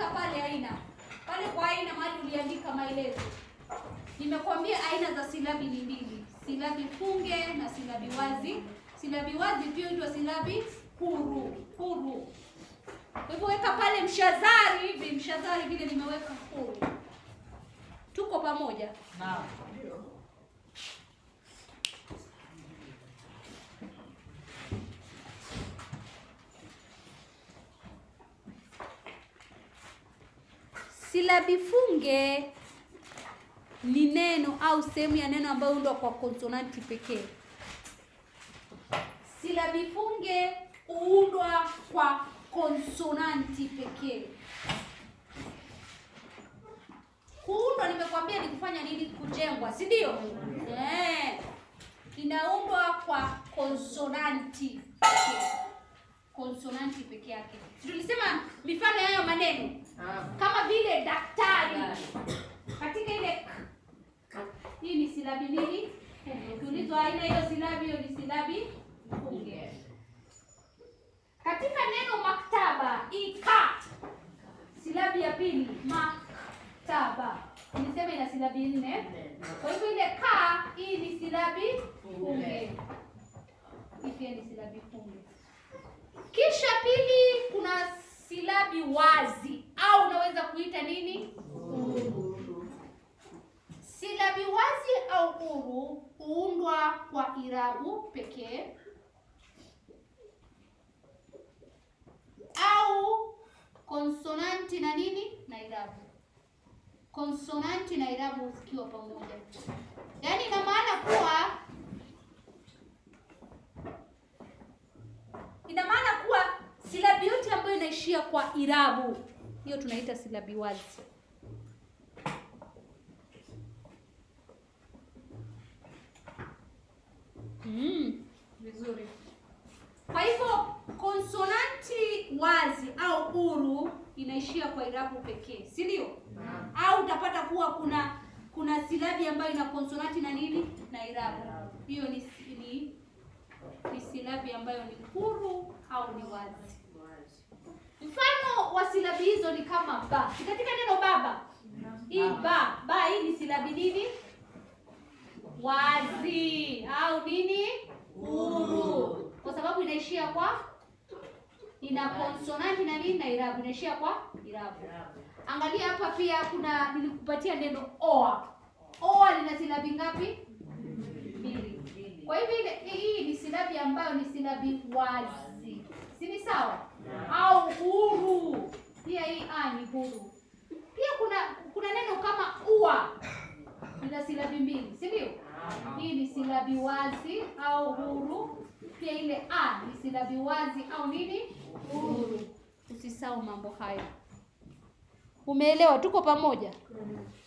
andika pale aina pale kwa aina mahali uliandika maelezo. Nimekwambia aina za silabi ni mbili, silabi funge na silabi wazi. Silabi wazi pia huitwa silabi huru huru. Kwa hivyo weka pale mshazari hivi, mshazari vile nimeweka huru. Tuko pamoja? Naam. Silabi funge ni neno au sehemu ya neno ambayo huundwa kwa konsonanti pekee. Silabi funge huundwa kwa konsonanti pekee. Kuundwa nimekwambia ni kufanya nini? Kujengwa, si ndio? Eh, inaundwa kwa konsonanti pekee, konsonanti peke yake. Si tulisema mifano ya hayo maneno kama vile daktari katika ile k. hii ni silabi nini? Funge. Ukiulizwa aina hiyo silabi, hiyo ni silabi funge. Katika neno maktaba, ika silabi ya pili maktaba, nilisema ina silabi nne. Kwa hivyo ile ka, hii ni silabi funge, hii pia ni silabi funge. Kisha pili, kuna silabi wazi au unaweza kuita nini? Silabi wazi au huru huundwa kwa irabu pekee au konsonanti na nini na irabu. Konsonanti na irabu zikiwa pamoja, yaani ina maana kuwa ina maana kuwa silabi yote ambayo inaishia kwa irabu hiyo tunaita silabi wazi. Mm, vizuri. Kwa hivyo konsonanti wazi au huru inaishia kwa irabu pekee, si ndio? Au utapata kuwa kuna kuna silabi ambayo ina konsonanti na nini na irabu. Hiyo ni, ni, ni silabi ambayo ni huru au ni wazi. Mfano wa silabi hizo ni kama ba. Si katika neno baba, hii ba ba, hii ni silabi nini? Wazi au nini? Huru, kwa sababu inaishia kwa ina konsonanti na nini na irabu, inaishia kwa irabu. Angalia hapa pia kuna nilikupatia neno oa. Oa lina silabi ngapi? Mbili. Kwa hivyo ile hii ni silabi ambayo ni silabi wazi, si ni sawa? Au huru, pia hii a ni huru. Pia kuna kuna neno kama ua lina silabi mbili, si ndio? Hii ni silabi wazi au huru. Pia ile a ni silabi wazi au nini? Huru. Usisahau mambo hayo. Umeelewa? Tuko pamoja?